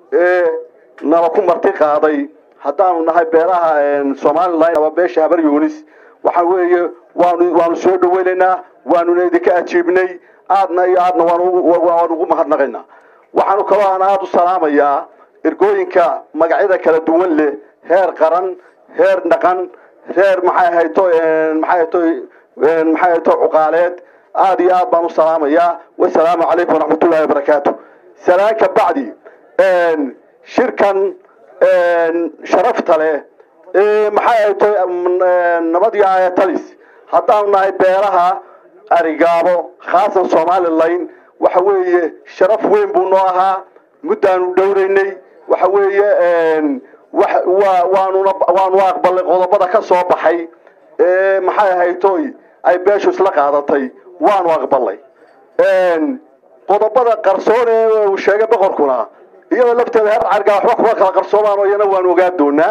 ee nala ku marti qaaday haddaanu nahay beelaha somalilan ama beesha habar yunis waxa weeye waanu waanu soo dhaweynaynaa waanuna idinka ajiibnay aadna iyo aadna waan ugu mahadnaqaynaa waxaanu kaloo aan aada u salaamayaa ergooyinka magacyada kala duwan leh heer qaran heer dhaqan reer maxay hayto maxay hayto maxay hayto cuqaaleed aada iyo aad baan u salaamayaa wasalaamu calaykum waraxmatullahi wabarakaatu salaan ka bacdi shirkan sharafta leh ee maxay hayto nabad iyo ayatalis haddaanu nahay beelaha arigaabo khaasan somalilan waxa weeye sharaf weyn buu noo ahaa muddaanu dhowraynay waxa weeye waanuna waanu aqbalnay qodobada ka soo baxay ee maxay haytoy ay beeshu isla qaadatay waanu aqbalnay qodobada qarsoon ee uu sheegay boqorkuna iyada lafteeda heer cargaa waxba kuma kala qarsoomaan oo iyana waanu ogaan doonaa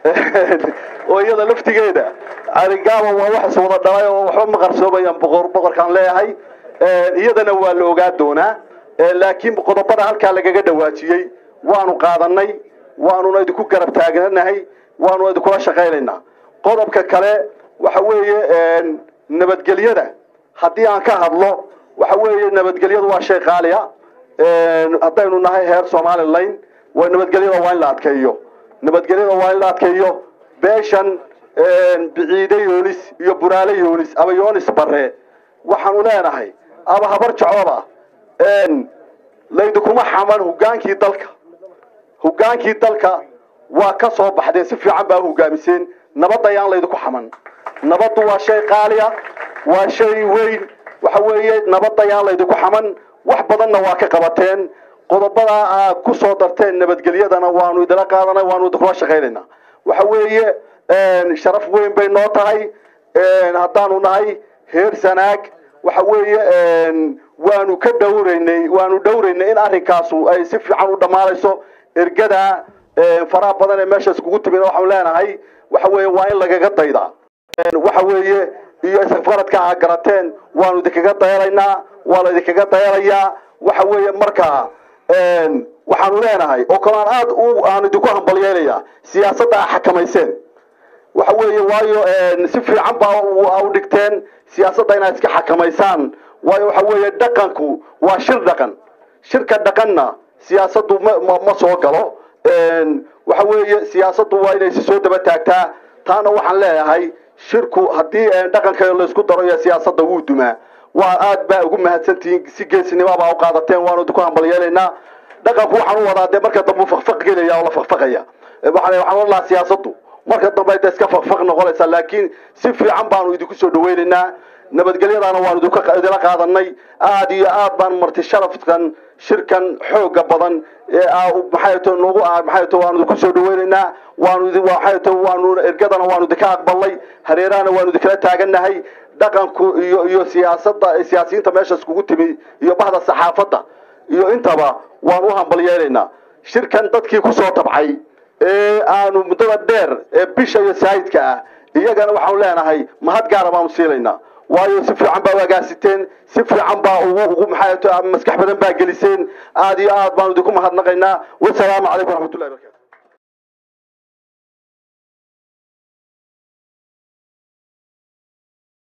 oo iyada laftigeeda arigaaba waa wax is wada dhalay oo waxba ma qarsoomayaan boqor boqorkaan leeyahay iyadana waa la ogaan doonaa laakiin qodobada halkaa lagaga dhawaajiyey waanu qaadanay waanuna idinku garab taagnanahay waanu idinkula shaqaynaynaa qodobka kale waxa weeye nabadgelyada haddii aan ka hadlo waxa weeye nabadgelyadu waa shay qaaliya haddaynu nahay heer somalilan waa nabadgelyada waa in la adkeeyo nabadgelyada waa in la adkeeyo beeshan biciide yoonis iyo buraale yoonis aba yoonis bare waxaanu leenahay aba habar jacooba laydinkuma xaman hogaankii dalka hogaankii dalka waa ka soo baxdeen si fiican baa u hogaamiseen nabadda ayaan laydinku xaman nabaddu waa shay qaaliya waa shay weyn waxa weeye nabadda ayaan laydinku xaman wax badanna waa ka qabateen qodobada aa ku soo darteen nabadgelyadana waanu idila qaadanay waanu idinkula shaqaynaynaa waxa weeye sharaf weyn bay noo tahay haddaanu nahay heer sanaag waxa weeye waanu ka dhowraynay waanu dhowraynay in arrinkaasu ay si fiican u dhammaanayso ergada faraha badan ee meesha iskugu timid waxaanu leenahay waxa weeye waa in lagaga daydaa waxa weeye iyo isfaradka aa garateen waanu idinkaga dayalaynaa waa la idinkaga dayalayaa waxa weeye markaa waxaanu leenahay oo kale aan aada u aan idinku hambalyeelaya siyaasadda aa xakamayseen waxa weeye waayo si fiican baa u dhigteen siyaasadda inaad iska xakamaysaan waayo waxa weeye dhaqanku waa shir dhaqan shirka dhaqanna siyaasaddu ma ma soo galo waxa weeye siyaasaddu waa inay si soo daba taagtaa taana waxaan leeyahay shirku haddii dhaqanka laysku daro iyo siyaasadda wuu dumaa waa aad baa ugu mahadsantihiin si geesinimo baa u qaadateen waanu idinku hambalyeelaynaa dhaqanku waxaan u wadaa dee marka dambe u fakfaq gelaya oo la fakfaqaya waxaan waxaan odhan lahaa siyaasaddu marka dambe ay iska fakfaq noqonaysaa laakiin si fiican baanu idinku soo dhawaynaynaa nabadgelyadaana waanu idinla qaadanay aada iyo aad baan marti sharafkan shirkan xooga badan ee maxay to nagu maxay to waanu idinku soo dhawaynaynaa waanu maxay to waanu ergadana waanu idinka aqbalnay hareerahana waanu idinkala taagannahay dhaqanku iyo iyo siyaasadda siyaasiyiinta meesha iskugu timi iyo bahda saxaafadda iyo intaba waan u hambalyeelaynaa shirkan dadkii kusoo tabcay ee aanu muddada dheer ee bisha iyo saayidka ah iyagana waxaanu leenahay mahad gaara baanu siilaynaa waayo si fiican baa u agaasiteen si fiican baa ugu ugu maxay maskax badan baa geliseen aada iyo aad baanu idinku mahadnaqaynaa wasalaamu calaykum waraxmatullahi barakatu